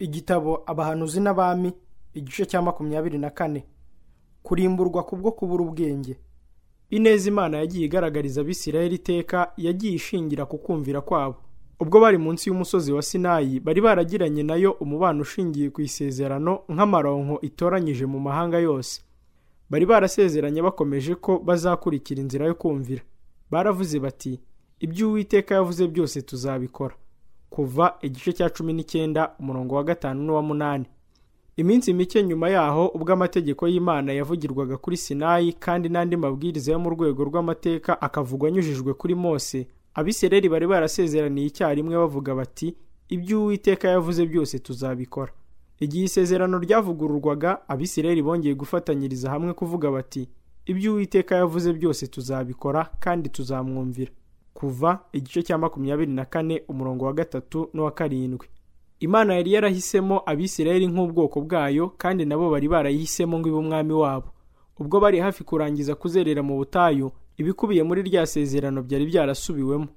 igitabo abahanuzi n'abami igice cya makumyabiri na kane kurimburwa kubwo kubura ubwenge ineza imana yagiye igaragariza abisirayeli iteka yagiye ishingira ku kumvira kwabo ubwo bari munsi y'umusozi wa sinayi bari baragiranye nayo umubano ushingiye ku isezerano nk'amaronko itoranyije mu mahanga yose bari barasezeranye bakomeje ko bazakurikira inzira yo kumvira baravuze bati ibyo uwiteka yavuze byose tuzabikora kuva igice cya cumi n'icyenda umurongo wa gatanu n'uwa munani iminsi mike nyuma yaho ubwo amategeko y'imana yavugirwaga kuri sinayi kandi n'andi mabwiriza yo mu rwego rw'amateka akavugwa anyujijwe kuri mose abisireri bari barasezeraniye icyarimwe bavuga bati ibyo uwiteka yavuze byose tuzabikora igihe isezerano ryavugururwaga abisireri bongeye gufatanyiriza hamwe kuvuga bati ibyo uwiteka yavuze byose tuzabikora kandi tuzamwumvira kuva igice cya makumyabiri na kane umurongo wa gatatu n'uwa karindwi imana yari yarahisemo abisirayeli nk'ubwoko bwayo kandi nabo bari barayihisemo ngo ibe umwami wabo ubwo bari hafi kurangiza kuzerera mu butayu ibikubiye muri rya sezerano byari byarasubiwemo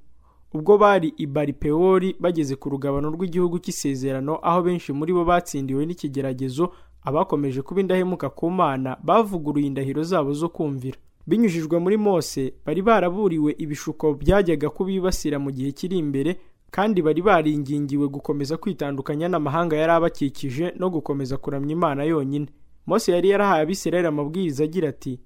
ubwo bari i baripewori bageze ku rugabano rw'igihugu cy'isezerano aho benshi muri bo batsindiwe n'ikigeragezo abakomeje kuba indahemuka ku mana bavuguruye indahiro zabo zo kumvira binyujijwe muri mose bari baraburiwe ibishuko byajyaga kubibasira mu gihe kiri imbere kandi bari baringingiwe gukomeza kwitandukanya n'amahanga yari abakikije no gukomeza kuramya imana yonyine mose yari yarahaye abisirayeli amabwiriza agira ati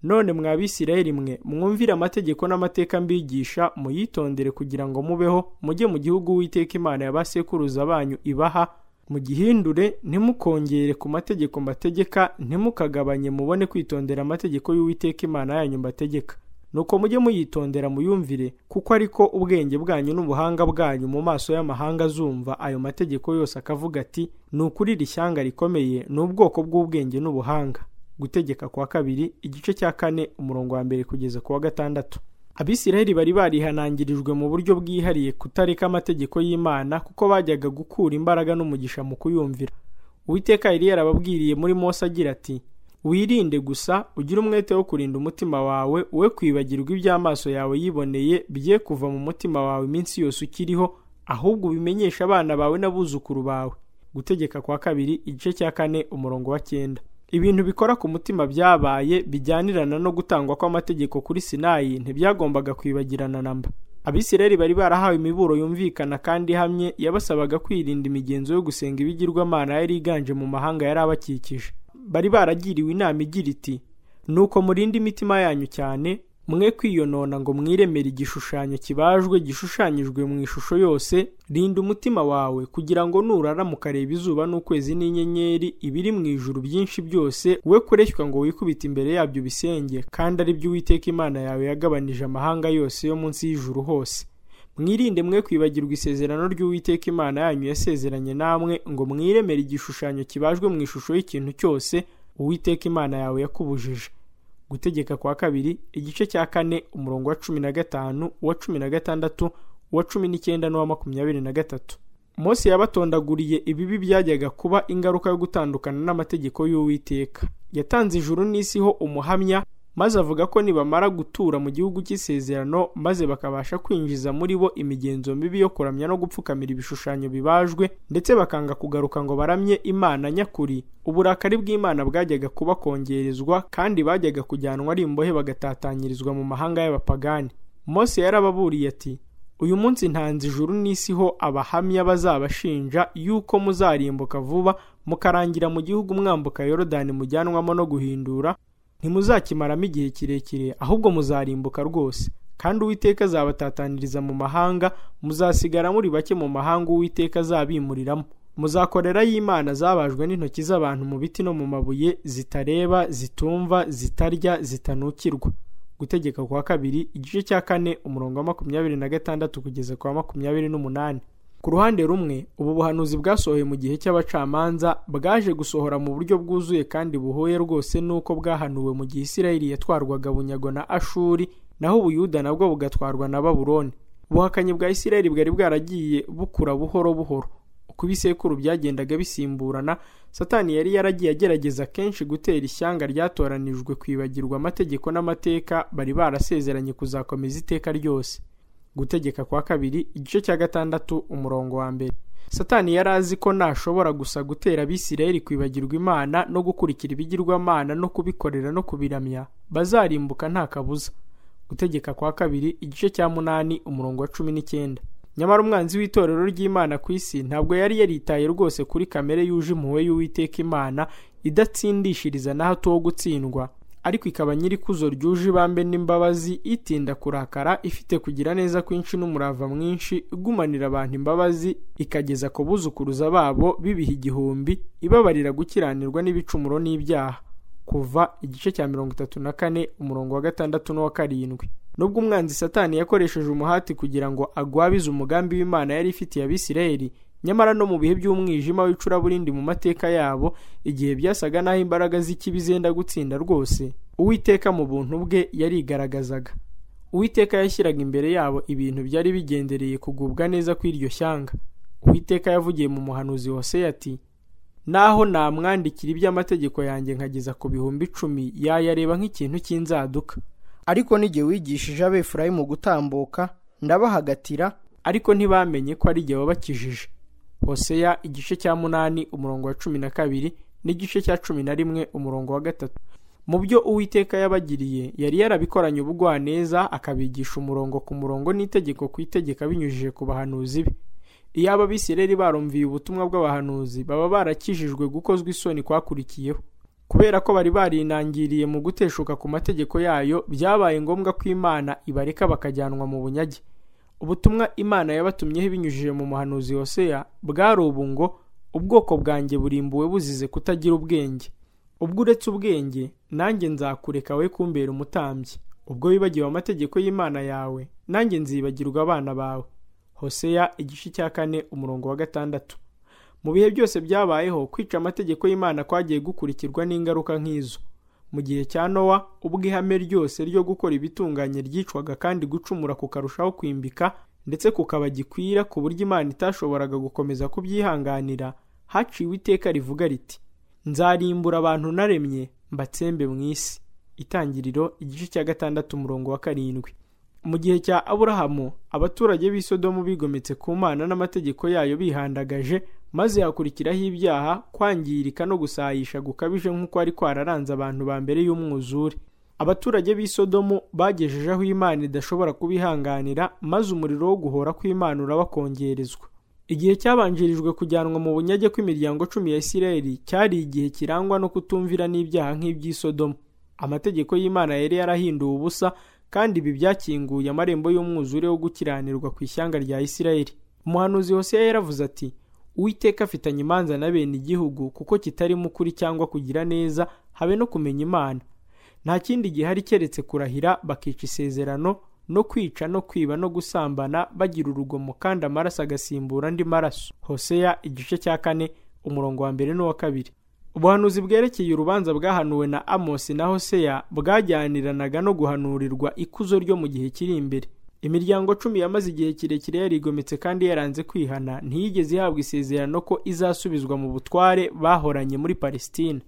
none mwa bisirayeli mwe mwumvire amategeko n'amateka mbigisha muyitondere kugira ngo mubeho mujye mu gihugu witeka imana ya ba sekuruza banyu ibaha mugihindure ntimukongere ku mategeko mbategeka ntimukagabanye mubone kwitondera amategeko y'uwiteka imana yanyu mbategeka nuko mujye muyitondera muyumvire kuko ariko ubwenge bwanyu n'ubuhanga bwanyu mu maso y'amahanga azumva ayo mategeko yose akavuga ati ni ukuri iri shyanga rikomeye ni ubwoko bw'ubwenge n'ubuhanga gutegeka kwa kabiri igice cya kane umurongo wa mbere kugeza ku wa gatandatu abisirayeli bari barihanangirijwe mu buryo bwihariye kutareka amategeko y'imana kuko bajyaga gukura imbaraga n'umugisha mu kuyumvira uwiteka yari yarababwiriye muri mose agira ati wirinde gusa ugire umwete wo kurinda umutima wawe we kwibagirwa iby'amaso yawe yiboneye bye kuva mu mutima wawe iminsi yose ukiriho ahubwo ubimenyeshe abana bawe n'abuzukuru bawe gutegeka kwa kabiri igice cya kane umurongo wa cyenda ibintu bikora ku mutima byabaye bijyanirana no gutangwa kw'amategeko kuri sinayi ntibyagombaga kwibagirana na mba abisirayeli bari barahawe imiburo yumvikana kandi ihamye yabasabaga kwirinda imigenzo yo gusenga ibigirwamana yari iganje mu mahanga yari abakikije bari baragiriwe inama igira iti nuko murinde imitima yanyu cyane mwe kwiyonona ngo mwiremere igishushanyo kibajwe gishushanyijwe mu ishusho yose rinda umutima wawe kugira ngo nuraramuka areba izuba n'ukwezi n'inyenyeri ibiri mu ijuru byinshi byose we kureshywa ngo wikubite imbere yabyo bisenge kandi ari byo uwiteka imana yawe yagabanije amahanga yose yo munsi y'ijuru hose mwirinde mwe kwibagirwa isezerano ry'uwiteka imana yanyu yasezeranye namwe ngo mwiremere igishushanyo kibajwe mu ishusho y'ikintu cyose uwiteka imana yawe yakubujije gutegeka kwa kabiri igice cya kane umurongo wa cumi na gatanu uwa cumi na gatandatu uwa cumi n'icyenda n'uwa makumyabiri na gatatu mose yabatondaguriye ibibi byajyaga kuba ingaruka yo gutandukana n'amategeko y'uwiteka yatanze ijuru n'isi ho umuhamya maze avuga ko nibamara gutura mu gihugu cy'isezerano maze bakabasha kwinjiza muri bo imigenzo mibi yo kuramya no gupfukamira ibishushanyo bibajwe ndetse bakanga kugaruka ngo baramye imana nyakuri uburakari bw'imana bwajyaga kubakongerezwa kandi bajyaga kujyanwa ari imbohe bagatatanyirizwa mu mahanga y'abapagani mose yarababuriye ati uyu munsi ntanze ijuru n'isi ho abahamya bazabashinja yuko muzarimbuka vuba mukarangira mu gihugu mwambuka yorodani mujyanwamo no guhindura ntimuzakimaramo igihe kirekire ahubwo muzarimbuka rwose kandi uwiteka azabatataniriza mu mahanga muzasigara muri bake mu mahanga uwiteka azabimuriramo muzakorerayo imana zabajwe n'intoki z'abantu mu biti no mu mabuye zitareba zitumva zitarya zitanukirwa gutegeka kwa kabiri igice cya kane umurongo wa makumyabiri na gatandatu kugeza ku wa makumyabiri n'umunani ku ruhande rumwe ubu buhanuzi bwasohoye mu gihe cy'abacamanza bwaje gusohora mu buryo bwuzuye kandi buhuye rwose n'uko bwahanuwe mu gihe isirayeli yatwarwaga bunyago na ashuri naho ubuyuda nabwo bugatwarwa na baburoni ubuhakanyi bwa isirayeli bwari bwaragiye bukura buhoro buhoro uko ibisekuru byagendaga bisimburana satani yari yaragiye agerageza kenshi gutera ishyanga ryatoranijwe kwibagirwa amategeko n'amateka bari barasezeranye kuzakomeza iteka ryose gutegeka kwa kabiri igice cya gatandatu umurongo wa mbere satani yari azi ko ntashobora gusa gutera abisirayeli kwibagirwa imana no gukurikira ibigirwamana no kubikorera no kubiramya bazarimbuka nta kabuza gutegeka kwa kabiri igice cya munani umurongo wa cumi n'icyenda nyamara umwanzi w'itorero ry'imana ku isi ntabwo yari yaritaye rwose kuri kamere yuje impuhwe y'uwiteka imana idatsindishiriza na hato wo gutsindwa ariko ikaba nyirikuzo ryuje ibambe n'imbabazi itinda kurakara ifite kugira neza kwinshi n'umurava mwinshi igumanira abantu imbabazi ikageza ku buzukuruza babo bibiha igihumbi ibabarira gukiranirwa n'ibicumuro n'ibyaha kuva igice cya mirongo itatu na kane umurongo wa gatandatu n'uwa karindwi nubwo umwanzi satani yakoresheje umuhati kugira ngo agwabize umugambi w'imana yari ifitiye abisirayeli nyamara no mu bihe by'umwijima w'icuraburindi mu mateka yabo igihe byasaga n'aho imbaraga z'ikibi zenda gutsinda rwose uwiteka mu buntu bwe yarigaragazaga uwiteka yashyiraga imbere yabo ibintu byari bigendereye kugubwa neza kw'iryo shyanga uwiteka yavugiye mu muhanuzi wose ati naho namwandikira iby'amategeko yanjye nkageza ku bihumbi icumi yayareba nk'ikintu cy'inzaduka ariko n'igihe wigishije abefurayimu gutambuka ndabahagatira ariko ntibamenye ko ari igihe wabakijije hoseya igice cya munani umurongo wa cumi na kabiri n'igice cya cumi na rimwe umurongo wa gatatu mu byo uwiteka yabagiriye yari yarabikoranye ubugwaneza akabigisha umurongo ku murongo n'itegeko ku itegeko abinyujije ku bahanuzi be iyo ababisireri barumviye ubutumwa bw'abahanuzi baba barakijijwe gukozwa isoni kwakurikiyeho kubera ko bari barinangiriye mu guteshuka ku mategeko yayo byabaye ngombwa ko imana ibareka bakajyanwa mu bunyage ubutumwa imana yabatumyeho ibinyujije mu muhanuzi hoseya bwari ubu ngo ubwoko bwanjye burimbuwe buzize kutagira ubwenge ubwo uretse ubwenge nanjye nzakureka we kumbera umutambyi ubwo wibagiwe amategeko y'imana yawe nanjye nzibagirwa abana bawe hoseya igice cya kane umurongo wa gatandatu mu bihe byose byabayeho kwica amategeko y'imana kwagiye gukurikirwa n'ingaruka nk'izo mu gihe cya nowa ubwo ihame ryose ryo gukora ibitunganye ryicwaga kandi gucumura kukarushaho kwimbika ndetse kukaba gikwira ku buryo imana itashoboraga gukomeza kubyihanganira haciwe iteka rivuga riti nzarimbura abantu naremye mbatsembe mu isi itangiriro igice cya gatandatu umurongo wa karindwi mu gihe cya aburahamu abaturage b'isodomu bigometse ku mana n'amategeko yayo bihandagaje maze hakurikiraho ibyaha kwangirika no gusayisha gukabije nk'uko ari kwararanze abantu ba mbere y'umwuzure abaturage b'isodomu bagejejeho imana idashobora kubihanganira maze umuriro wo guhora kw'imana urabakongerezwa igihe cyabanjirijwe kujyanwa mu bunyage kw'imiryango cumi ya isirayeli cyari igihe kirangwa no kutumvira n'ibyaha nk'iby'isodomu amategeko y'imana yari yarahinduwe ubusa kandi ibi byakinguye amarembo y'umwuzure wo gukiranirwa ku ishyanga rya isirayeli umuhanuzi hose yaravuze ati uwiteka afitanye imanza na bene igihugu kuko kitarimo ukuri cyangwa kugira neza habe no kumenya imana nta kindi gihari keretse kurahira bakica isezerano no kwica no kwiba no gusambana bagira urugomo kandi amaraso agasimbura andi maraso hoseya igice cya kane umurongo wa mbere n'uwa kabiri ubuhanuzi bwerekeye urubanza bwahanuwe na amosi na hoseya bwajyaniranaga no guhanurirwa ikuzo ryo mu gihe kiri imbere imiryango cumi yamaze igihe kirekire yarigometse kandi yaranze kwihana ntiyigeze ihabwa isezerano ko izasubizwa mu butware bahoranye muri palesitine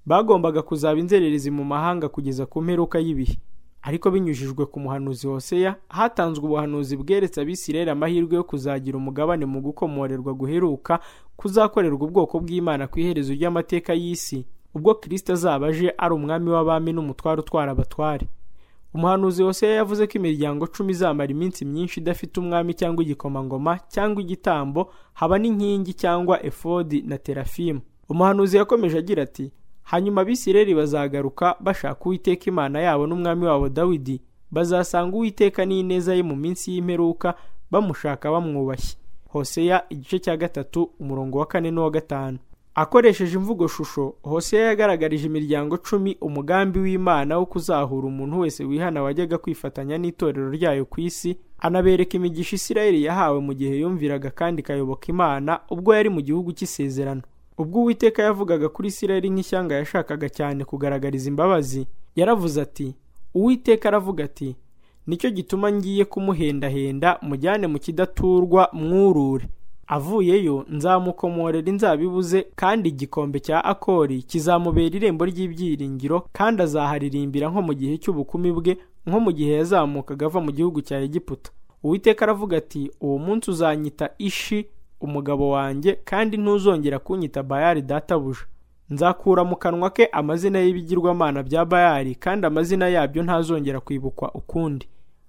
bagombaga kuzaba inzererezi mu mahanga kugeza ku mperuka y'ibihe ariko binyujijwe ku muhanuzi hoseya hatanzwe ubuhanuzi bweretse abisirayeli amahirwe yo kuzagira umugabane mu gukomorerwa guheruka kuzakorerwa ubwoko bw'imana ku iherezo ry'amateka y'isi ubwo kirisita azaba aje ari umwami w'abami n'umutware utwara abatware umuhanuzi wose yavuze ko imiryango cumi izamara iminsi myinshi idafite umwami cyangwa igikomangoma cyangwa igitambo haba n'inkingi cyangwa efodi na terafimu umuhanuzi yakomeje agira ati hanyuma abisireri bazagaruka bashaka uwiteka imana yabo n'umwami wabo dawidi bazasanga uwiteka n'ineza ye mu minsi y'imperuka bamushaka bamwubashye hoseya igice cya gatatu umurongo wa kane n'uwa gatanu akoresheje imvugo shusho hoseya yagaragarije imiryango cumi umugambi w'imana wo kuzahura umuntu wese wihana wajyaga kwifatanya n'itorero ryayo ku isi anabereka imigisha isirayeli yahawe mu gihe yumviraga kandi ikayoboka imana ubwo yari mu gihugu cy'isezerano ubwo uwiteka yavugaga kuri isirayeli nk'ishyanga yashakaga cyane kugaragariza imbabazi yaravuze ati uwiteka aravuga ati nicyo gituma ngiye kumuhendahenda mujyane mu kidaturwa mwurure avuyeyo nzamukomorera inzabibu ze kandi igikombe cya akori kizamubera irembo ry'ibyiringiro kandi azaharirimbira nko mu gihe cy'ubukumi bwe nko mu gihe yazamukaga ava mu gihugu cya egiputa uwiteka aravuga ati uwo munsi uzanyita ishi umugabo wanjye kandi ntuzongera kunyita bayali databuja nzakura mu kanwa ke amazina y'ibigirwamana bya bayali kandi amazina yabyo ntazongera kwibukwa ukundi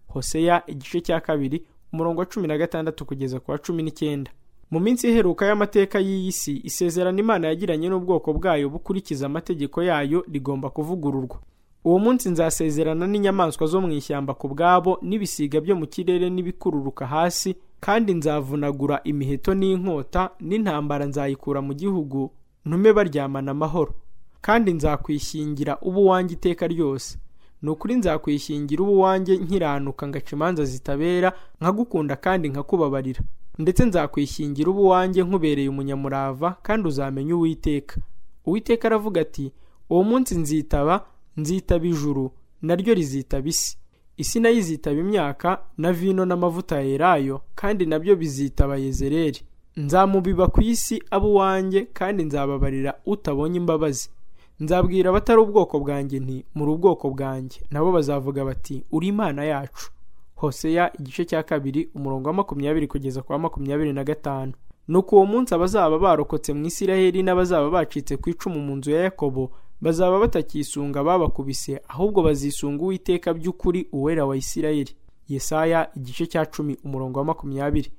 hoseya igice cya kabiri umurongo wa cumi na gatandatu kugeza ku wa cumi n'icyenda mu minsi iheruka y'amateka y'iyi si isezerano imana yagiranye n'ubwoko bwayo bukurikiza amategeko yayo rigomba kuvugururwa uwo munsi nzasezerana n'inyamaswa zo mu ishyamba ku bwabo n'ibisiga byo mu kirere n'ibikururuka hasi kandi nzavunagura imiheto n'inkota n'intambara nzayikura mu gihugu ntume baryamana amahoro kandi nzakwishingira uba uwanjye iteka ryose ni ukuri nzakwishingira uba uwanjye nkiranuka ngaca imanza zitabera nkagukunda kandi nkakubabarira ndetse nzakwishingira uba uwanjye nkubereye umunyamurava kandi uzamenya uwiteka uwiteka aravuga ati uwo munsi nzitaba nzitaba ijuru naryo rizitaba isi isi nayo izitaba imyaka na vino n'amavuta yerayo kandi nabyo bizitaba yezereri nzamubiba ku isi abo uwanjye kandi nzababarira utabonye imbabazi nzabwira abatari ubwoko bwanjye nti muri ubwoko bwanjye nabo bazavuga bati uri imana yacu hoseya igice cya kabiri umurongo wa makumyabiri kugeza ku wa makumyabiri na gatanu nuko uwo munsi abazaba barokotse mu isiraheli n'abazaba bacitse ku icumu mu nzu ya yakobo bazaba batakisunga ababakubise ahubwo bazisunga uwiteka by'ukuri uwera wa isirayeli yesaya igice cya cumi umurongo wa makumyabiri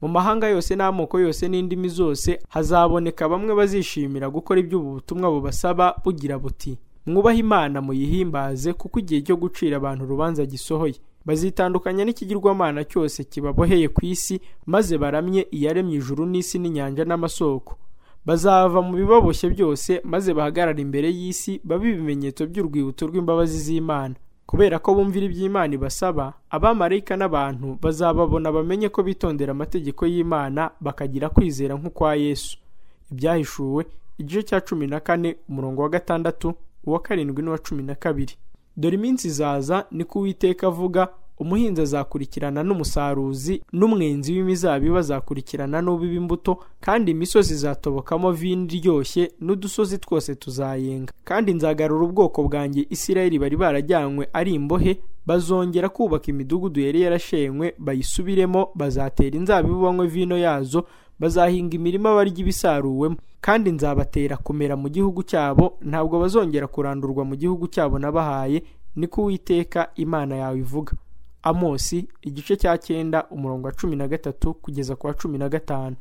mu mahanga yose n'amoko yose n'indimi zose hazaboneka bamwe bazishimira gukora iby'ubu butumwa bubasaba bugira buti mwubahe imana muyihimbaze kuko igihe cyo gucira abantu urubanza gisohoye bazitandukanya n'ikigirwamana cyose kibaboheye ku isi maze baramye iyaremye ijuru n'isi n'inyanja n'amasoko bazava mu bibaboshye byose maze bahagarara imbere y'isi babe ibimenyetso by'urwibutso rw'imbabazi z'imana kubera ko bumvira iby'imana ibasaba abamarayika n'abantu bazababona bamenye ko bitondera amategeko y'imana bakagira kwizera nk'ukwa yesu ibyahishuwe igice cya cumi na kane umurongo wa gatandatu uwa karindwi n'uwa cumi na kabiri dore iminsi izaza niko uwiteka avuga umuhinzi azakurikirana n'umusaruzi n'umwenzi w'imizabibu azakurikirana n'ubiba imbuto kandi imisozi izatobokamo vino iryoshye n'udusozi twose tuzayenga kandi nzagarura ubwoko bwanjye isirayeli bari barajyanywe ari imbohe bazongera kubaka imidugudu yari yarashenywe bayisubiremo bazatera inzabibu banywe vino yazo bazahinga imirima barya ibisaruwemo kandi nzabatera kumera mu gihugu cyabo ntabwo bazongera kurandurwa mu gihugu cyabo nabahaye niko uwiteka imana yawe ivuga amosi igice cya cyenda umurongo wa cumi na gatatu kugeza ku wa cumi na gatanu